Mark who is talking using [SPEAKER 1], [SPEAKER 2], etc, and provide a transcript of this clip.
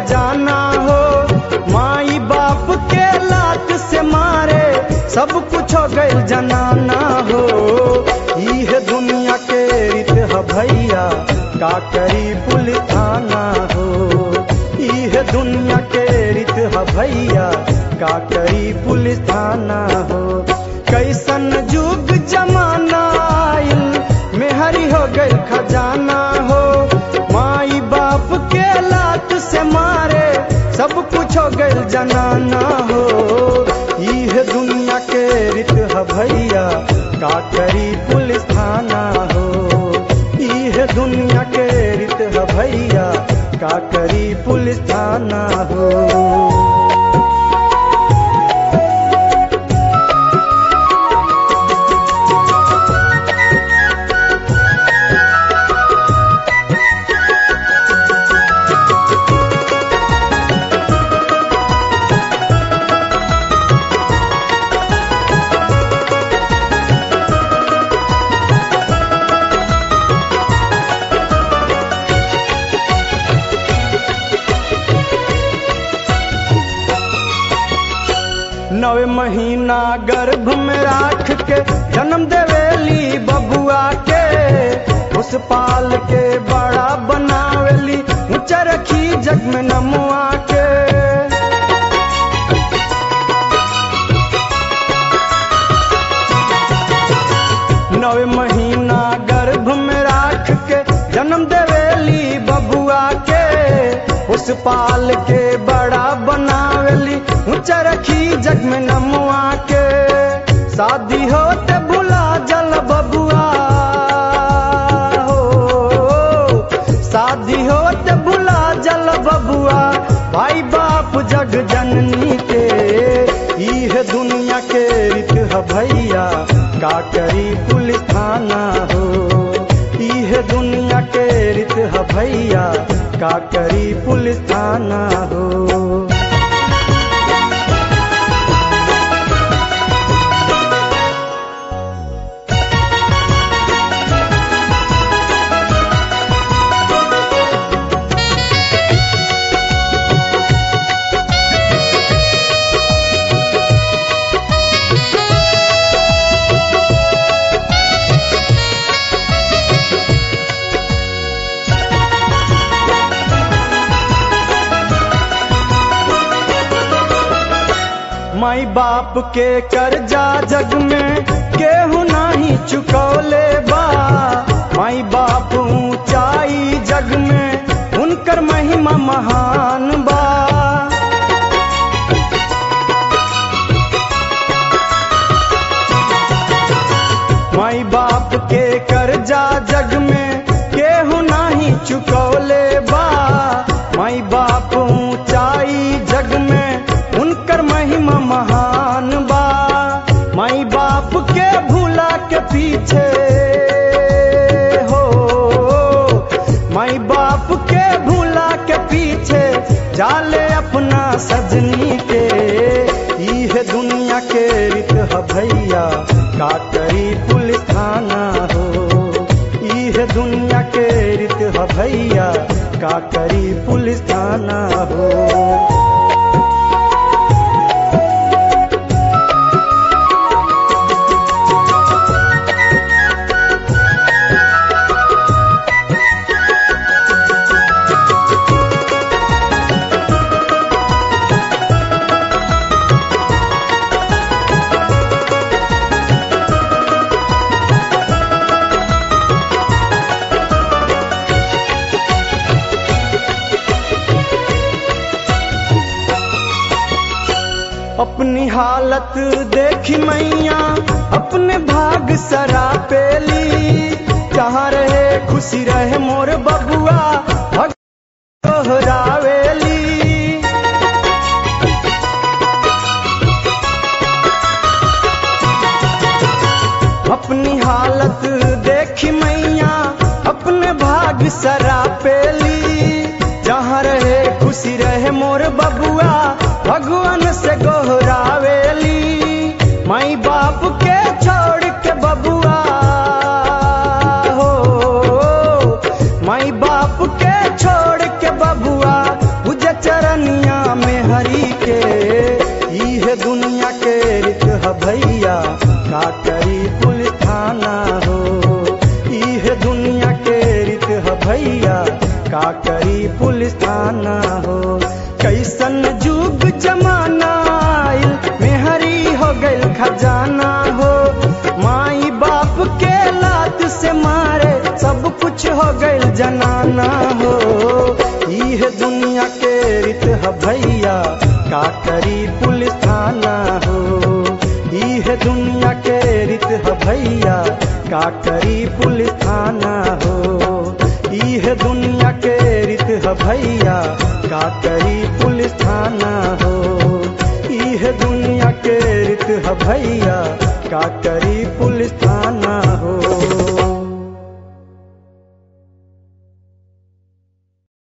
[SPEAKER 1] खजाना हो माई बाप के लात से मारे सब कुछ हो गइल जनाना हो इह दुनिया के रीत ह भैया का करी पुलिस थाना हो इह दुनिया के रीत ह भैया का करी पुलिस थाना हो कैसन जुग जमाना आइल मेहरी हो गइल खजाना हो माई बाप के लात से मारे सब कुछ हो गइल जनाना हो इह दुनिया के रीत ह भैया का करी पुलिस थाना हो इह दुनिया के रीत ह भैया का करी पुलिस थाना हो नवे महीना गर्भ में राख के जन्म देवेली बबुआ के उस पाल के बड़ा बनावेली ऊंचा रखी जग में नमुआ के नवे महीना गर्भ में राख के जन्म देवेली बबुआ के उस पाल के बड़ा बनावेली ऊंचा रखी जग में नमुआ के शादी होते भुला जल बबुआ हो शादी होते भुला जल बबुआ भाई बाप जग जननी के इह दुनिया के रीत ह भैया का करी पुलिस थाना हो इह दुनिया के रीत ह भैया का करी पुलिस थाना हो माई बाप के कर्जा जग में केहू नाही चुकौले बा माई बाप ऊंचाई जग में उनकर महिमा महान बा माई बाप के कर्जा जग में केहू नाही चुकौले बा माई बाप ऊंचाई जग में उनकर महिमा महान बा माई बाप के भूला के पीछे हो माई बाप के भूला के पीछे जाले अपना सजनी के इह दुनिया के रीत ह भैया का करी पुलिस थाना हो इह दुनिया के रीत ह भैया का करी पुलिस थाना हो अपनी हालत देखी मैया अपने भाग सरा पेली जहाँ रहे खुशी रहे मोर बबुआ भग दोहरावेली अपनी हालत देखी मैया अपने भाग सरा पेली जहाँ रहे खुशी रहे मोर बबुआ भगवान से गोहरावेली माई बाप के छोड़ के बबुआ हो माई बाप के छोड़ के बबुआ उजे चर जाना हो माई बाप के लात से मारे सब कुछ हो गइल जनाना हो इह दुनिया के रित ह भैया का करी पुलिस थाना हो इह दुनिया के रित ह भैया का करी पुलिस थाना हो इह दुनिया के रित ह भैया का करी पुलिस थाना हो इह दुनिया के रित ह भैया का करी पुलिस थाना हो